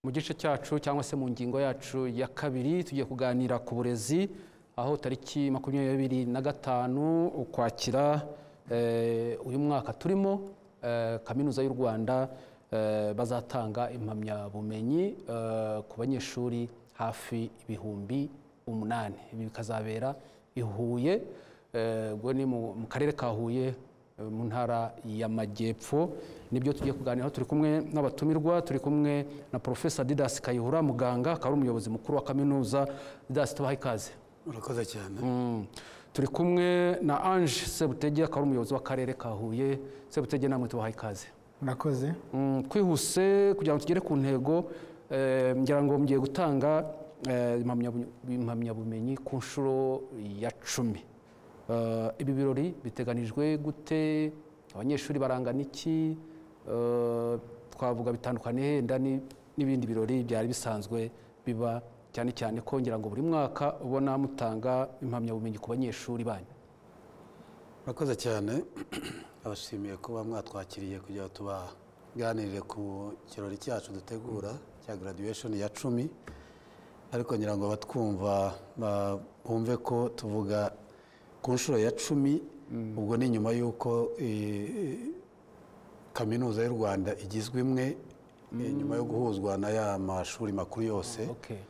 mu gice cyacu cyangwa se mu ngingo yacu ya kabiri tugiye kuganira ku burezi aho tariki makumyabiri na gatanu ukwakira eh, uyu mwaka turimo eh, kaminuza y'u rwanda eh, bazatanga impamyabumenyi eh, ku banyeshuri hafi ibihumbi umunani ibi bikazabera i huye eh, ubwo ni mu mu karere ka huye mu ntara y'amajyepfo nibyo tugiye kuganiraho turi kumwe n'abatumirwa turi kumwe na porofesa didasi kayihura muganga akaba ari umuyobozi mukuru wa kaminuza didasi tubaha ikaze urakoze cyane Mm. turi kumwe na ange sebutege akaba ari umuyobozi w'akarere ka huye sebutege namwe tubaha ikaze murakoze Mm, twihuse kugira ngo tugere ku ntego eh, ngira ngo mugiye gutanga eh, impamyabu- impamyabumenyi ku nshuro ya cumi Eh, ibi birori biteganijwe gute abanyeshuri barangana iki Eh, twavuga bitandukanye henda ni- n'ibindi birori byari bisanzwe biba cyane cyane ko ngira ngo buri mwaka ubona mutanga impamyabumenyi ku banyeshuri banyu urakoze cyane abashimiye kuba mwatwakiriye kugira ngo tubaganirire ku kirori cyacu dutegura cya graduation ya cumi ariko ngira ngo abatwumva ba- bumve ko tuvuga ku nshuro ya cumi ubwo ni nyuma y'uko eh, kaminuza y'u rwanda igizwe imwe eh, nyuma yo guhuzwa na ya mashuri makuru yose okay.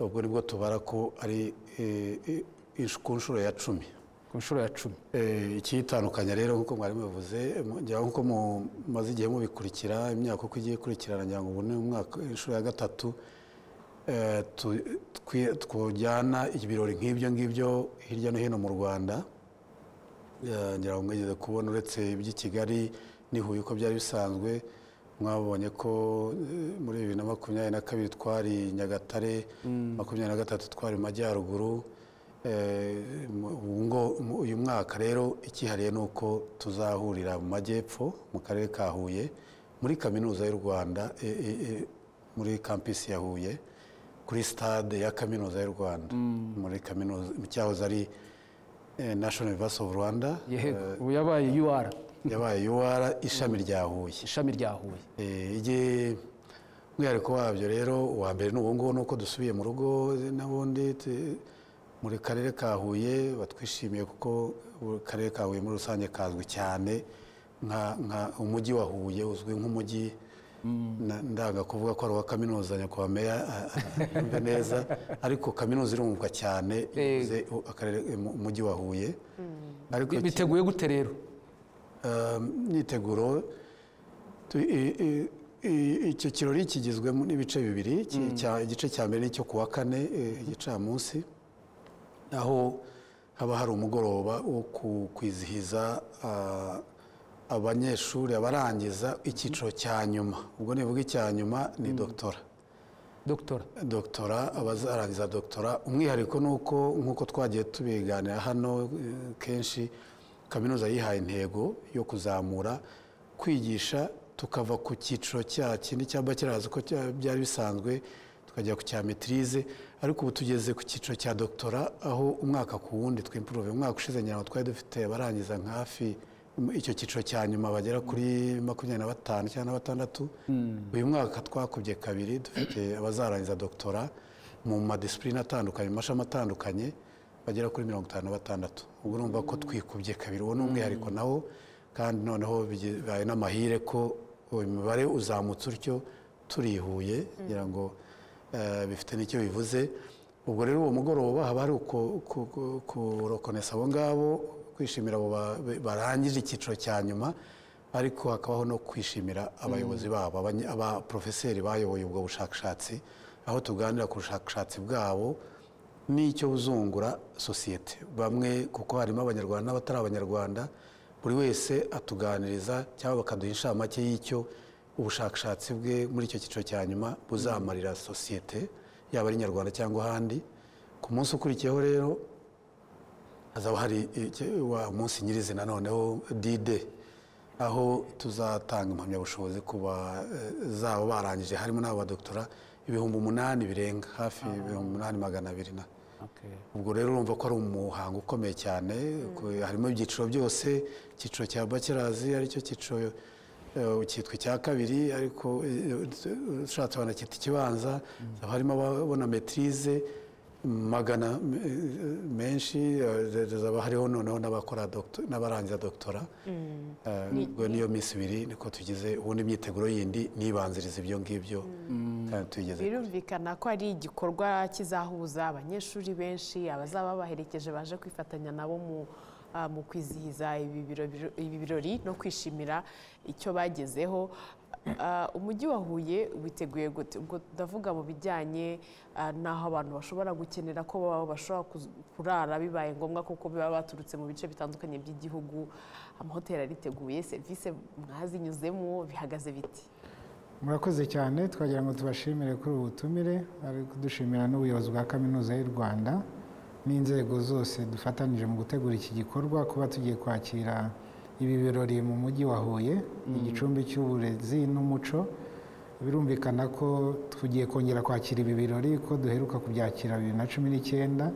ubwo nibwo tubara ko ari eh, eh, ish- ku nshuro ya cumi ku nshuro ya cumi Eh, icyitandukanya rero nk'uko mwari mubivuze mu- ngira nk'uko mumaze igihe mubikurikira imyaka uko igiye ikurikirana ngira ngo ubu ni umwaka inshuro ya gatatu eh, tu- twi- twujyana ibirori nk'ibyo ngibyo hirya no hino mu rwanda Eh, ngira ngo mwigeze kubona uretse iby'i kigali n'i huye uko byari bisanzwe mwabonye ko eh, muri bibiri na makumyabiri na kabiri twari nyagatare makumyabiri na gatatu twari mu majyaruguru Eh, mu- ubu ngo- mu- uyu mwaka rero ikihariye ni uko tuzahurira mu majyepfo mu karere ka huye muri kaminuza y'u rwanda e- e- e, muri kampisi ya huye kuri sitade ya kaminuza y'u rwanda muri kaminuza mu cyahoze ari eh, national university of rwanda yego ubu yabaye ur yabaye ur ishami rya huye ishami rya huye Eh, igi- umwihariko wabyo rero uwa mbere ni uwo nguwo ni uko dusubiye mu rugo n'ubundi te- muri karere ka huye batwishimiye kuko buri karere ka huye muri rusange kazwi cyane nka nka- umujyi wa huye uzwi nk'umujyi na- ndanga kuvuga ko ari uwa kaminuza nyakubahwa meya a- a- yumve neza ariko kaminuza irunguka cyane ivuze akarere mu- umujyi wa huye ariko iki- biteguye gute rero Um, imyiteguro tu- i- i- i- icyo kirori kigizwe n'ibice bibiri ki- cya- igice cya mbere n'icyo ku wa kane eh, igicamunsi aho haba hari umugoroba wo ku- kwizihiza ah, abanyeshuri abarangiza icyiciro cya nyuma ubwo nivuga icya nyuma ni dogitora dogitora dogitora abazarangiza dogitora umwihariko ni uko nk'uko twagiye tubiganira hano eh, kenshi kaminuza yihaye intego yo kuzamura kwigisha tukava ku cyiciro cya kindi cyaba kiraza ko cya- byari bisanzwe tukajya ku cya metirize ariko ubu tugeze ku cyiciro cya dogitora aho umwaka ku wundi twimpuruve umwaka ushize ngira ngo twari dufite abarangiza nka hafi icyo cyiciro cya nyuma bagera kuri makumyabiri na batanu cyangwa na batandatu uyu mwaka twakubye kabiri dufite abazarangiza dogitora mu madisipurine atandukanye mu mashami atandukanye bagera kuri mirongo itanu na batandatu ubwo urumva ko twikubye kabiri uwo ni umwihariko nawo kandi noneho bibaye n'amahire ko uyu mubare uzamutse utyo turihuye kugira ngo eh, bifite n'icyo bivuze ubwo rero uwo mugoroba haba hari uku- ku- ku- kurokonesa abo ngabo kwishimira abo ba- barangije icyiciro cya nyuma ariko hakabaho no kwishimira abayobozi babo abanye- abaporofeseri bayoboye ubwo bushakashatsi aho tuganira ku bushakashatsi bwabo n'icyo buzungura sosiyete bamwe kuko harimo abanyarwanda n'abatari abanyarwanda buri wese atuganiriza cyangwa bakaduha inshamake y'icyo ubushakashatsi bwe muri icyo cyiciro cya nyuma buzamarira sosiyete yaba ari nyarwanda cyangwa ahandi ku munsi ukurikiyeho rero hazaba hari iki- wa munsi nyirizina noneho dide aho tuzatanga impamyabushobozi ku bazaba barangije harimo n'abadokitora ibihumbi umunani birenga hafi ibihumbi umunani magana abiri na ubwo rero urumva ko ari umuhango ukomeye cyane ku- harimo ibyiciro byose icyiciro cya bachelors aricyo cyiciro eh, cyitwa icya kabiri ariko eh, ushatse wanacyita ikibanza haba harimo ababona metirize magana eh, menshi eh, zaba hariho noneho n'abakora docto- n'abarangiza doktora Eh, ubwo niyo minsi ibiri niko tugize ubundi imyiteguro yindi nibanziriza ibyo ngibyo kandi tuyigeze birumvikana ko ari igikorwa kizahuza abanyeshuri benshi abazaba baherekeje baje kwifatanya nabo mu ah, mu kwizihiza ibi biro- ibi birori no kwishimira icyo bagezeho Ah, umujyi wa huye witeguye gute ubwo ndavuga mu bijyanye ah, n'aho abantu bashobora gukenera ko baba bashobora kuz- kurara bibaye ngombwa kuko baba baturutse mu bice bitandukanye by'igihugu amahoteli ariteguye serivisi mwazinyuzemo bihagaze biti murakoze cyane twagira ngo tubashimire kuri ubu butumire bari kudushimira n'ubuyobozi bwa kaminuza y'u rwanda n'inzego zose dufatanije mu gutegura iki gikorwa kuba tugiye kwakira ibi birori mu mujyi wa huye igicumbi cy'uburezi n'umuco birumvikana ko tugiye kongera kwakira ibi birori ko duheruka kubyakira bibiri na cumi n'icyenda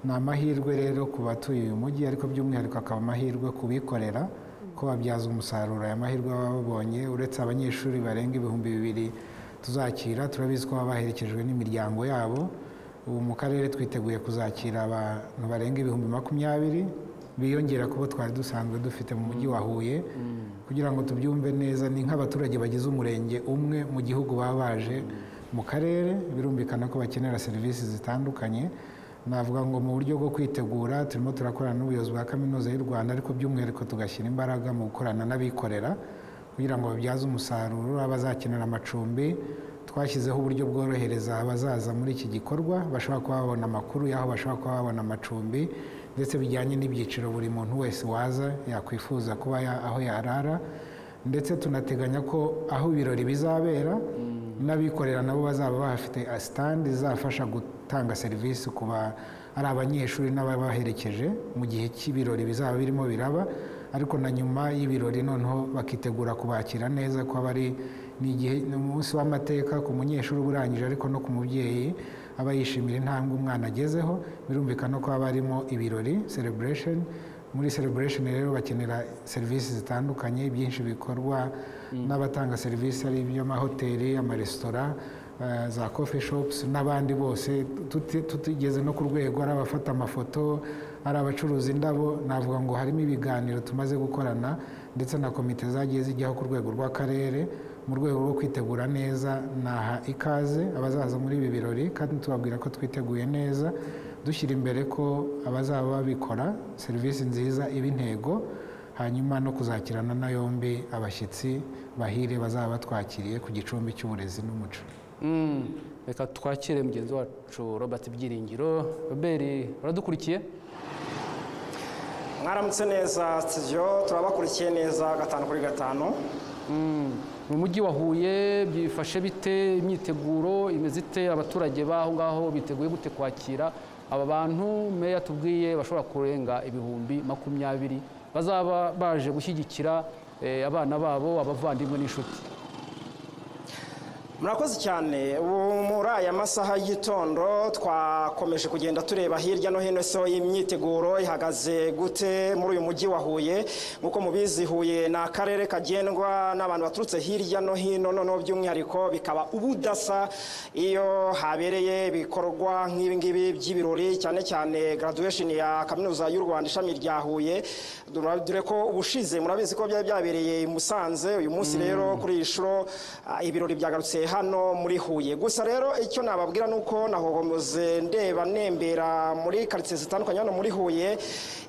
ni amahirwe rero ku batuye uyu mujyi ariko by'umwihariko akaba amahirwe ku bikorera ko babyaza umusaruro aya mahirwe baba babonye uretse abanyeshuri barenga ibihumbi bibiri tuzakira turabizi ko baba baherekejwe n'imiryango yabo ubu mu karere twiteguye kuzakira abantu barenga ibihumbi makumyabiri biyongera ku bo twari dusanzwe dufite mu mujyi wa huye kugira ngo tubyumve neza ni nk'abaturage bagize umurenge umwe mu gihugu baba baje mu karere birumvikana ko bakenera serivisi zitandukanye navuga ngo mu buryo bwo kwitegura turimo turakorana n'ubuyobozi bwa kaminuza y'u rwanda ariko by'umwihariko tugashyira imbaraga mu gukorana n'abikorera kugira ngo babyaze umusaruro abazakenera amacumbi twashyizeho uburyo bworohereza abazaza muri iki gikorwa bashobora kuba babona amakuru y'aho bashobora kuba babona amacumbi ndetse bijyanye n'ibyiciro buri muntu wese waza yakwifuza kuba ya- aho yarara ndetse tunateganya ko aho ibirori bizabera n'abikorera nabo bazaba bafite sitandi izafasha gutanga serivisi ku ba ari abanyeshuri n'ababaherekeje mu gihe cy'ibirori bizaba birimo biraba ariko na nyuma y'ibirori noneho bakitegura kubakira neza ko aba ari ni igihe ni umunsi w'amateka ku munyeshuri uba urangije ariko no ku mubyeyi aba yishimira intambwe umwana agezeho birumvikana ko haba harimo ibirori celebration muri celebration rero bakenera serivisi zitandukanye byinshi bikorwa n'abatanga serivisi ari iby'amahoteli amaresitora eh, za coffee shops n'abandi bose tuti- tutigeze no ku rwego ari abafata amafoto ari abacuruza indabo navuga ngo harimo ibiganiro tumaze gukorana ndetse na komite zagiye zijyaho ku rwego rw'akarere mu rwego rwo kwitegura neza naha ikaze abazaza muri ibi birori kandi tubabwira ko twiteguye neza dushyira imbere ko abazaba babikora serivisi nziza iba intego hanyuma no kuzakirana na yombi abashyitsi bahire bazaba batwakiriye ku gicumbi cy'uburezi n'umuco Mm, reka twakire mugenzi wacu robert byiringiro robert uradukurikiye mwaramutse neza studio turabakurikiye neza gatanu kuri gatanu Mm, mu mujyi wa huye byifashe bite imyiteguro imeze ite abaturage b'aho ngaho biteguye gute kwakira aba bantu meya tubwiye bashobora kurenga ibihumbi makumyabiri bazaba baje gushyigikira eh, abana babo abavandimwe n'inshuti murakoze cyane ubu muri aya masaha y'igitondo twakomeje kugenda tureba hirya no hino so imyiteguro ihagaze gute muri uyu mujyi wa huye nk'uko mubizi huye ni akarere kagendwa n'abantu baturutse hirya no hino noneho by'umwihariko bikaba ubudasa iyo habereye ibikorwa nk'ibi ngibi by'ibirori cyane cyane graduation ya kaminuza y'u rwanda ishami rya huye Dura- dore ko ubushize murabizi ko byari byabereye i musanze uyu munsi rero kuri iyi shuro ah, ibirori byagarutse hano muri huye gusa rero icyo nababwira ni uko nahogomoze ndeba nembera muri karitsiye zitandukanye hano muri huye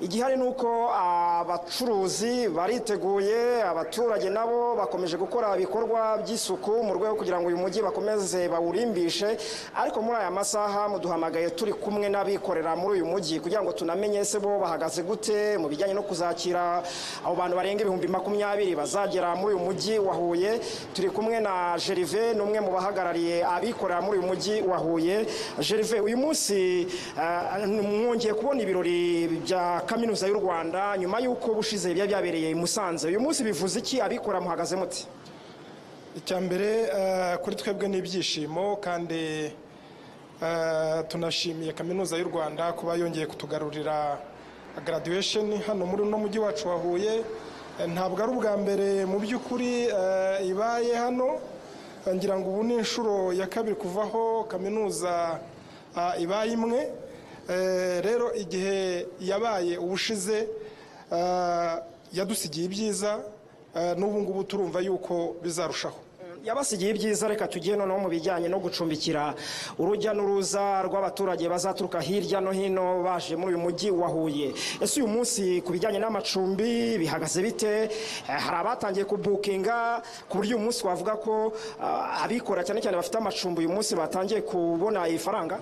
igihari ni uko abacuruzi bariteguye abaturage nabo bakomeje gukora ibikorwa by'isuku mu rwego rwo kugira ngo uyu mujyi bakomeze bawurimbishe ariko muri aya masaha muduhamagaye turi kumwe n'abikorera muri uyu mujyi kugira ngo tunamenye se bo bahagaze gute mu bijyanye no kuzakira abo bantu barenga ibihumbi makumyabiri bazagera muri uyu mujyi wa huye turi kumwe na Gervais ni umwe mu bahagarariye abikorera muri uyu mujyi wa huye Gervais uyu munsi eh, mwongeye kubona ibirori bya kaminuza y'u rwanda nyuma y'uko bushize byari byabereye i musanze uyu munsi bivuze iki abikorera muhagaze muti icya mbere eh, kuri twebwe ni ibyishimo kandi eh, tunashimiye kaminuza y'u rwanda kuba yongeye kutugarurira graduation hano muri uno mujyi wacu wa huye ntabwo ari ubwa mbere mu by'ukuri eh, ibaye hano Eh, ngira ngo ubu ni inshuro ya kabiri kuvaho kaminuza ah, ibaye imwe Eh, rero igihe yabaye ubushize ah, yadusigiye ibyiza eh, n'ubu ngubu turumva yuko bizarushaho yabasigiye ibyiza reka tugiye noneho mu bijyanye no gucumbikira urujya n'uruza rw'abaturage bazaturuka hirya no hino baje muri uyu mujyi wa huye ese uyu munsi ku bijyanye n'amacumbi bihagaze bite Eh, hari abatangiye kubukinga ku buryo uyu munsi wavuga ko ah, abikora cyane cyane bafite amacumbi uyu munsi batangiye kubona ifaranga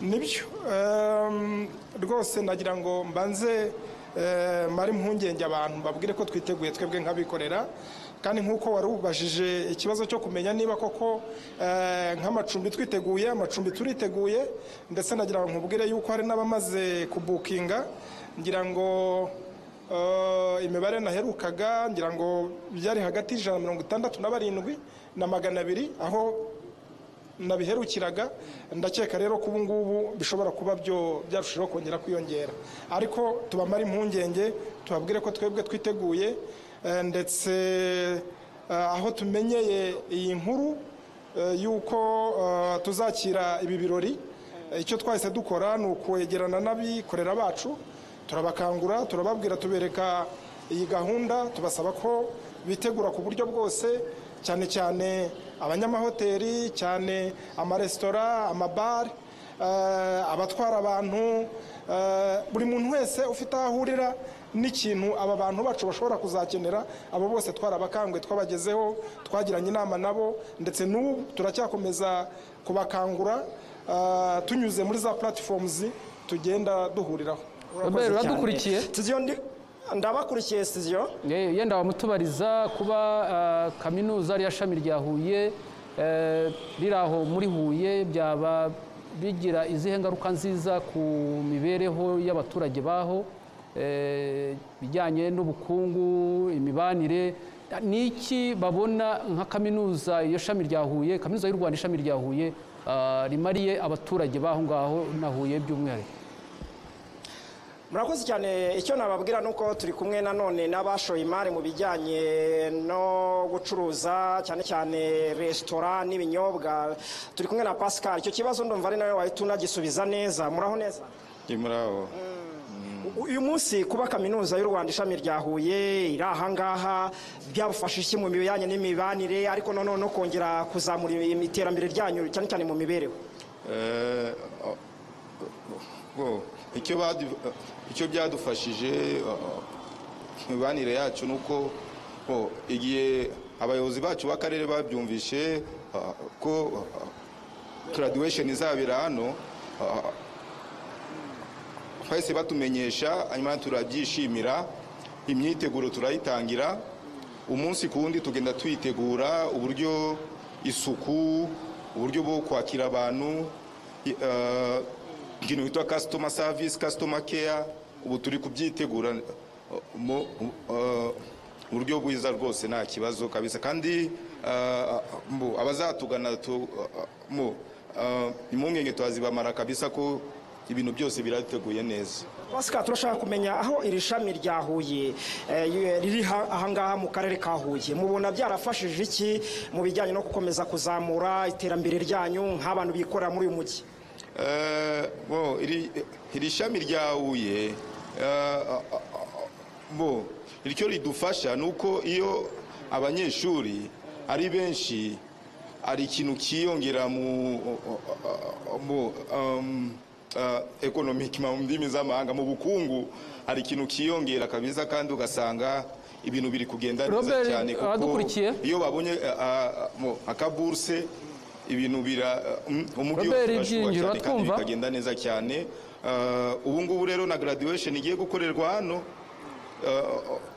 nibyo Ehm, rwose nagira ngo mbanze eh, mare impungenge abantu mbabwire ko twiteguye twebwe nk'abikorera kandi nk'uko wari ubajije ikibazo cyo kumenya niba koko eh, nk'amacumbi twiteguye amacumbi turiteguye ndetse nagira ngo nkubwire yuko hari n'abamaze kubukinga ngira ngo Eh, imibare naherukaga ngira ngo byari hagati y'ijana na mirongo itandatu na barindwi na magana abiri aho nabiherukiraga ndakeka rero ko ubu ngubu bishobora kuba byo byarushaho kongera kwiyongera ariko tubamare impungenge tubabwire ko twebwe twiteguye eh, ndetse eh, aho tumenyeye iyi nkuru eh, y'uko eh, tuzakira ibi birori eh, icyo twahise dukora ni ukwegerana n'abikorera bacu turabakangura turababwira tubereka iyi gahunda tubasaba ko bitegura ku buryo bwose cyane cyane abanyamahoteli cyane amaresitora amabare eh, abatwara abantu eh, buri muntu wese ufite aho ahurira n'ikintu aba bantu bacu bashobora kuzakenera abo bose twarabakanguye twabagezeho twagiranye inama nabo ndetse n'ubu turacyakomeza kubakangura eh, tunyuze muri za platforms tugenda duhuriraho Urakoze cyane. uradukurikiye? Studio ndi- ndabakurikiye studio Eh, yenda wamutubariza kuba ah, kaminuza rya shami rya Huye eh, riri aho muri Huye byaba bigira izihe ngaruka nziza ku mibereho y'abaturage baho eh, bijyanye n'ubukungu imibanire ni iki babona nka kaminuza iyo shami rya Huye kaminuza y'u Rwanda ishami rya Huye ah, rimariye abaturage baho ngaho na Huye by'umwihariko murakoze cyane icyo nababwira ni uko turi kumwe nanone n'abashoye imari mu bijyanye no gucuruza cyane cyane resitora n'ibinyobwa turi kumwe na pascal icyo kibazo ndumva ari nawe wahita unagisubiza neza muraho neza murabo U- uyu munsi kuba kaminuza y'u rwanda ishami rya huye iri ahangaha byabafasha iki mu bijyanye n'imibanire ariko nanone no kongera kuzamura iterambere ryanyu cyane cyane mu mibereho Eh, oh, oh, icyo badu- icyo byadufashije oh, oh, imibanire yacu ni uko oh, igihe abayobozi bacu b'akarere babyumvishe ah, ko ah, graduation izabera hano ah, bahise batumenyesha hanyuma turabyishimira imyiteguro turayitangira umunsi ku wundi tugenda tuyitegura uburyo isuku uburyo bwo kwakira abantu i- eh, ikintu bitwa customer service customer care ubu turi kubyitegura eh, mu eh, uburyo bwiza rwose nta kibazo kabisa kandi eh, mu- abazatugana tu- eh, mu- eh, impungenge turazibamara kabisa ko ibintu byose birateguye neza Pascal turashaka kumenya aho iri shami rya Huye eh, riri ha- ahangaha mu karere ka Huye mubona byarafashije iki mu bijyanye no gukomeza kuzamura iterambere ryanyu nk'abantu bikorera muri uyu mujyi Eh, bo, iri iri shami rya Huye eh, ah, ah, bo iryo ridufasha ni uko iyo abanyeshuri ari benshi hari ikintu kiyongera mu mu um, ah, economic mu ndimi z'amahanga mu bukungu hari ikintu kiyongera kabisa kandi ugasanga ibintu biri kugenda neza Robert, cyane kuko abadukurikiye. iyo babonye ah, ah, mo, akaburse ibintu bira um, umujyi Robert wose urashuha Ibyiringiro, cyane kandi twumva. bikagenda neza cyane Eh, ubu ngubu rero na graduation igiye gukorerwa hano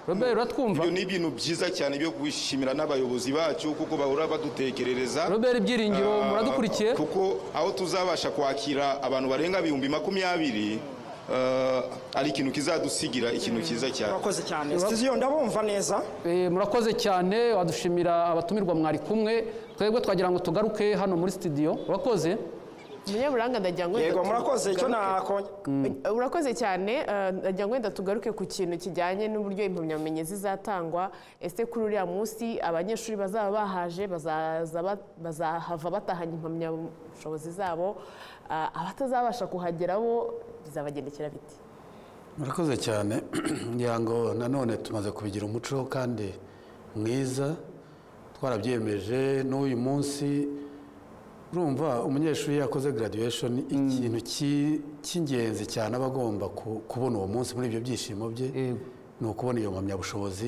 Robert uratwumva ibyo ni ibintu byiza cyane byo kwishimira n'abayobozi bacu kuko bahora badutekerereza Robert Ibyiringiro Ah, muradukurikiye kuko aho tuzabasha kwakira abantu barenga ibihumbi makumyabiri eh, ari ikintu kizadusigira ikintu cyiza cyane murakoze cyane studio ndabumva neza Eh, murakoze cyane wadushimira abatumirwa mwari kumwe twebwe twagira ngo tugaruke hano muri studio urakoze umunyaburanga ndagira ngo wenda yego murakoze icyo tugaruke- nakongera Eh, urakoze cyane eh, ndagira ngo wenda tugaruke ku kintu kijyanye n'uburyo impamyabumenyi zizatangwa ese kuri uriya munsi abanyeshuri bazaba bahaje bazaza ba- bazahava batahanye impamyabushobozi zabo Ah, abatazabasha kuhagera bo bizabagendekera biti murakoze cyane ngira ngo nanone tumaze kubigira umuco kandi mwiza twarabyemeje n'uyu munsi urumva umunyeshuri iyo akoze graduation ikintu ki- cy'ingenzi cyane aba agomba ku- kubona uwo munsi muri ibyo byishimo bye Yego. ni ukubona iyo mpamyabushobozi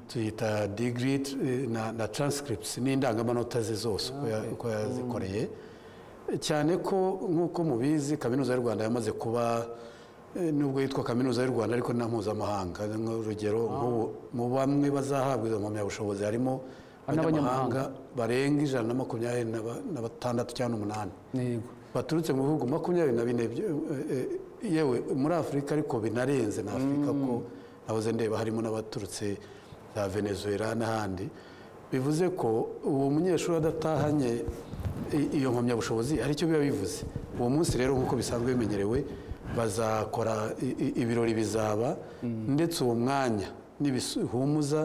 tuyita degree eh, na, na transcripts n'indangamanota ze zose uko ya- uko yazikoreye cyane ko nk'uko mubizi kaminuza y'u rwanda yamaze kuba eh, nubwo yitwa kaminuza y'u rwanda ariko na mpuzamahanga urugero nk'ubu mu bamwe bazahabwa izo mpamyabushobozi harimo Hari n'abanyamahanga. abanyamahanga barenga ijana na makumyabiri na ba- na batandatu cyangwa n'umunani yego baturutse mu bihugu makumyabiri na bine byo- eh, eh, yewe muri afurika ariko binarenze na afurika ko nahoze ndeba harimo n'abaturutse za venezuela n'ahandi bivuze ko uwo munyeshuri adatahanye i- iyo mpamyabushobozi hari icyo biba bivuze uwo munsi rero nk'uko bisanzwe bimenyerewe bazakora i- i- ibirori bizaba ndetse uwo mwanya n'ibihumuza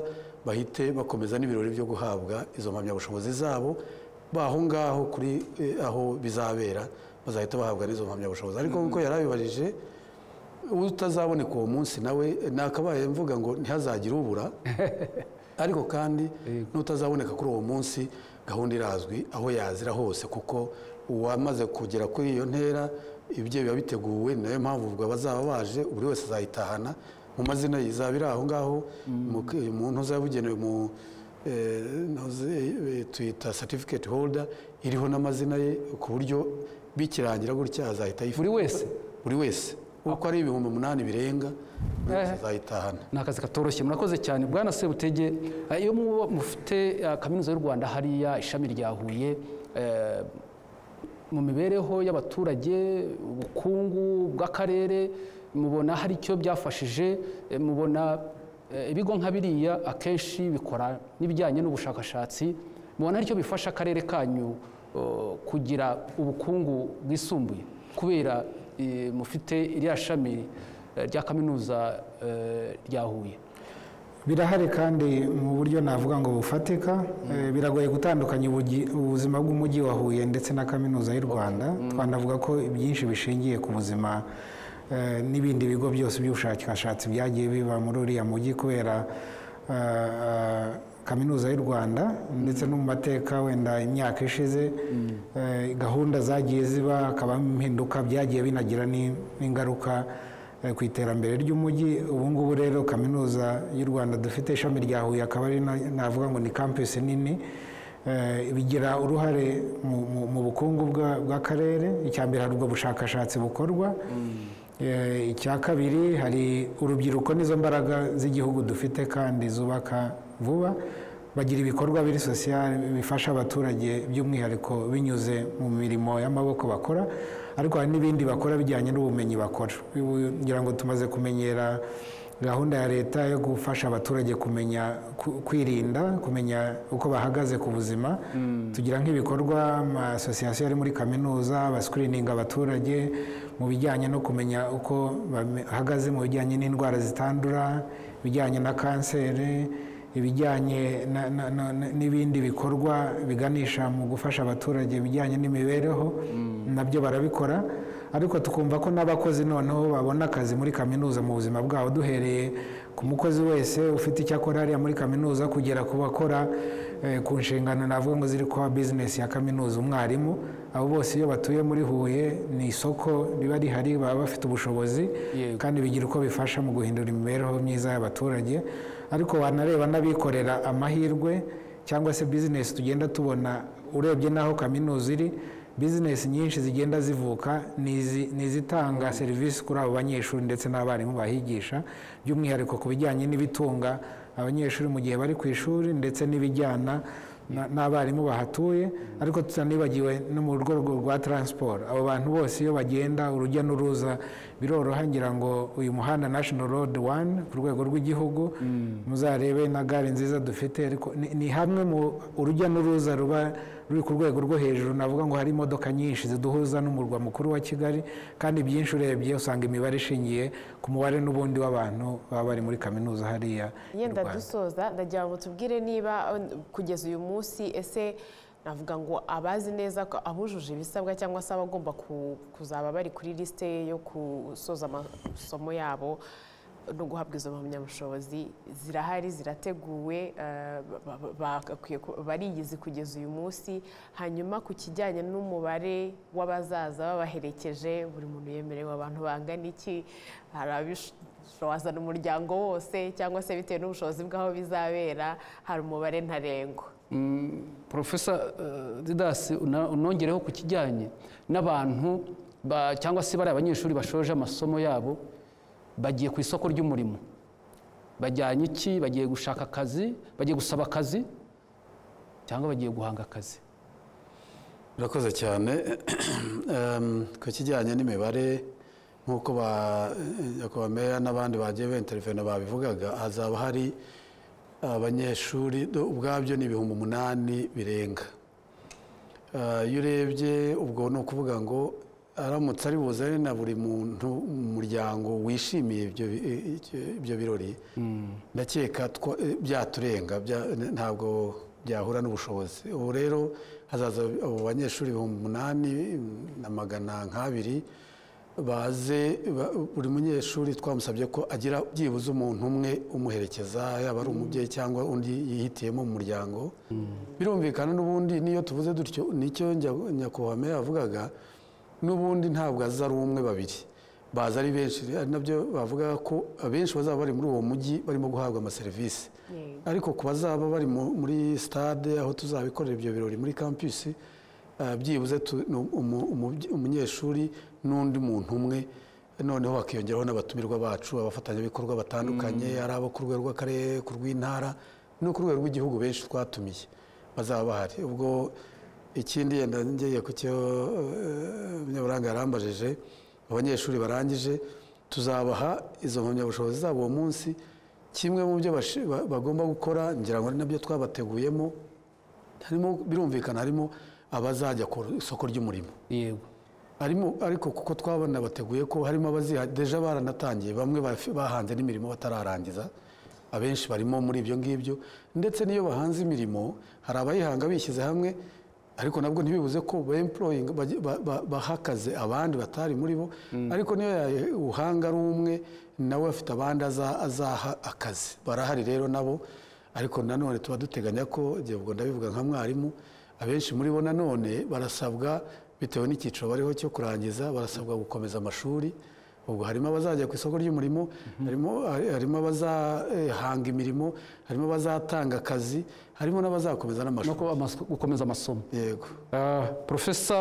bahite bakomeza n'ibirori byo guhabwa izo mpamyabushobozi zabo baho ngaho kuri eh, aho bizabera bazahita bahabwa n'izo mpamyabushobozi ariko nk'uko yari abibajije utazaboneka uwo munsi nawe nakabaye mvuga ngo ntihazagire ubura ariko kandi n'utazaboneka kuri uwo munsi gahunda irazwi aho yazira hose kuko uwamaze kugera kuri iyo ntera ibyo biba biteguwe ni nayo mpamvu ubwo abazaba baje buri wese azayitahana mu mazina ye izaba iri aho ngaho mu- mu ntuza yabugenewe mu eh, ntuza, eh, twita certificate holder iriho n'amazina ye ku buryo bikirangira gutya azahita yifata buri wese buri wese uko ari ibihumbi umunani birenga buri wese Eh. azayitahana ni akazi katoroshye murakoze cyane bwana sebutege eh, iyo muba mufite eh, kaminuza y'u rwanda hariya ishami rya huye eh, mu mibereho y'abaturage ubukungu bw'akarere mubona hari icyo byafashije eh, mubona eh, ibigo nka biriya akenshi bikora n'ibijyanye n'ubushakashatsi mubona hari icyo bifasha akarere kanyu eh, kugira ubukungu bwisumbuye kubera eh, mufite iriya shami eh, rya kaminuza eh, rya huye birahari kandi mu buryo navuga ngo bufatika Eh, biragoye gutandukanya ubugi- ubuzima bw'umujyi wa huye ndetse na kaminuza y'u rwanda twanavuga ko byinshi bishingiye ku buzima eh, n'ibindi bigo byose by'ubushakashatsi byagiye biba muri uriya mujyi kubera eh, kaminuza y'u rwanda ndetse no mu mateka wenda imyaka ishize eh, gahunda zagiye ziba hakabamo impinduka byagiye binagira ni- n'ingaruka eh, ku iterambere ry'umujyi ubu ngubu rero kaminuza y'u rwanda dufite ishami rya huye akaba ari na- navuga ngo ni campus nini eh, bigira uruhare mu- mu- mu bukungu bwa- bw'akarere icya mbere hari ubwo bushakashatsi bukorwa Eh, icya kabiri hari urubyiruko nizo mbaraga z'igihugu dufite kandi zubaka vuba bagira ibikorwa biri sosiyali bifasha abaturage by'umwihariko binyuze mu mirimo y'amaboko bakora ariko hari n'ibindi bakora bijyanye n'ubumenyi bakora Ubu ngira ngo tumaze kumenyera gahunda ya leta yo gufasha abaturage kumenya ku- kwirinda kumenya uko bahagaze ku buzima tugira nk'ibikorwa amasosiyasiyo ari muri kaminuza basikirininga abaturage mu bijyanye no kumenya uko bahagaze mu bijyanye n'indwara zitandura ibijyanye na kanseri ibijyanye na- na- na- na- n'ibindi bikorwa biganisha mu gufasha abaturage ibijyanye n'imibereho nabyo barabikora ariko tukumva ko n'abakozi noneho babona akazi muri kaminuza mu buzima bwabo duhereye ku mukozi wese ufite icyo akora hariya muri kaminuza kugera ku bakora eh, ku nshingano navuga ngo ziri kuba bizinesi ya kaminuza umwarimu abo bose iyo batuye muri huye ni isoko riba rihari baba bafite ubushobozi Yego. kandi bigira uko bifasha mu guhindura imibereho myiza y'abaturage ariko wanareba n'abikorera amahirwe cyangwa se bizinesi tugenda tubona urebye n'aho kaminuza iri bizinesi nyinshi zigenda zivuka ni izi- ni izitanga serivisi kuri abo banyeshuri ndetse n'abarimu bahigisha by'umwihariko ku bijyanye n'ibitunga abanyeshuri mu gihe bari ku ishuri ndetse n'ibijyana na- n'abarimu bahatuye ariko tutanibagiwe no mu rwego rwa taransiporo abo bantu bose iyo bagenda urujya n'uruza biroroha ngira ngo uyu muhanda national road one ku rwego rw'igihugu muzarebe na gare nziza dufite ariko ni- ni hamwe mu urujya n'uruza ruba ruri ku rwego rwo hejuru navuga ngo hari imodoka nyinshi ziduhuza n'umurwa mukuru wa kigali kandi byinshi urebye usanga imibare ishingiye ku mubare n'ubundi w'abantu baba bari muri kaminuza hariya i yenda Rwanda. dusoza ndagira ngo tubwire niba uh, kugeza uyu munsi ese navuga ngo abazi neza ko abujuje ibisabwa cyangwa se abagomba ku- kuzaba bari kuri lisite yo gusoza amasomo yabo no guhabwa izo mpamyabushobozi zirahari zirateguwe uh, ba- ba- bagakwiye ku- barigize kugeza uyu munsi hanyuma ku kijyanye n'umubare w'abazaza babaherekeje buri muntu yemerewe abantu bangana iki hari abisho- wazana umuryango wose cyangwa se bitewe n'ubushobozi bw'aho bizabera hari umubare ntarengwa porofesa eh, didasi una- unongereho ku kijyanye n'abantu ba- cyangwa se bari abanyeshuri bashoje amasomo yabo bagiye ku isoko ry'umurimo bajyanye iki bagiye gushaka akazi bagiye gusaba akazi cyangwa bagiye guhanga akazi urakoze cyane Em, ku kijyanye n'imibare nk'uko ba nyakubahwa meya n'abandi bagiye benterivena babivugaga hazaba hari abanyeshuri do- ubwabyo ni ibihumbi umunani birenga Eh, iyo urebye ubwo ni ukuvuga ngo aramutse ari buzane na buri muntu mu muryango wishimiye ibyo bi- i- i- ibyo birori ndakeka twa- eh, byaturenga bya- n- ntabwo byahura n'ubushobozi ubu rero hazaza abo banyeshuri ibihumbi umunani na magana nk'abiri baze ba- buri munyeshuri twamusabye ko agira byibuze umuntu umwe umuherekeza yaba ari umubyeyi cyangwa undi yihitiyemo mu muryango birumvikana n'ubundi niyo tuvuze dutyo nicyo njya- nyakubahwa meya yavugaga n'ubundi ntabwo aza ari umwe babiri baza ari benshi ari nabyo bavuga ko abenshi bazaba bari muri uwo mujyi barimo guhabwa amaserivisi ariko ku bazaba bari mu- muri sitade aho tuzabikorera ibyo birori muri kampusi eh, byibuze tu- ni umu- umubye- umunyeshuri n'undi muntu umwe noneho bakiyongeraho n'abatumirwa bacu abafatanyabikorwa batandukanye ari abo ku rwego rw'akarere ku rw'intara no ku rwego rw'igihugu benshi twatumiye bazaba bahari ubwo ikindi yenda ngeye ku cyo eh, munyaburanga yarambajije abanyeshuri barangije tuzabaha izo mpamyabushobozi zabo uwo munsi kimwe mu byo bashi- ba- bagomba gukora ngira ngo ari nabyo twabateguyemo harimo birumvikana harimo abazajya ku isoko ry'umurimo yego harimo ariko kuko twabona bateguye ko harimo abaziha deja baranatangiye bamwe bafi- bahanze n'imirimo batararangiza abenshi barimo muri ibyo ngibyo ndetse n'iyo bahanze imirimo hari abayihanga bishyize hamwe ariko nabwo ntibibuze ko ba employing bajya- ba- ba- baha akazi abandi batari muri bo ariko niyo ubuhanga ari umwe nawe afite abandi aza- azaha akazi barahari rero nabo ariko nanone tuba duteganya ko igihe ubwo ndabivuga nka mwarimu abenshi muri bo nanone barasabwa bitewe n'icyiciro bariho cyo kurangiza barasabwa gukomeza amashuri ubwo harimo abazajya ku isoko ry'umurimo harimo harimo abazahanga imirimo harimo abazatanga akazi harimo n'abazakomeza no n'amashuri kuba amas- gukomeza amasomo yego Ah, porofesa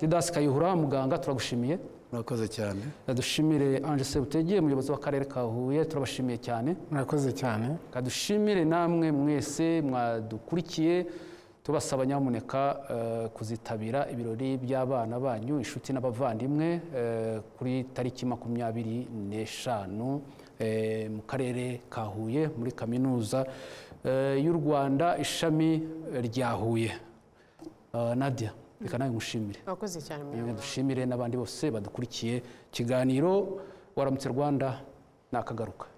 didasi kayihura muganga turagushimiye murakoze cyane dushimire ange sebutege umuyobozi w'akarere ka huye turabashimiye cyane murakoze cyane kadushimire namwe mwese mwadukurikiye tubasaba nyamuneka eh, kuzitabira ibirori by'abana banyu inshuti n'abavandimwe eh, kuri tariki makumyabiri n'eshanu eh, mu karere ka huye muri kaminuza eh, y'u rwanda ishami rya huye Eh, nadia reka nawe mushimire mwakoze cyane Yewe muyobozi dushimire n'abandi bose badukurikiye ikiganiro waramutse rwanda nakagaruka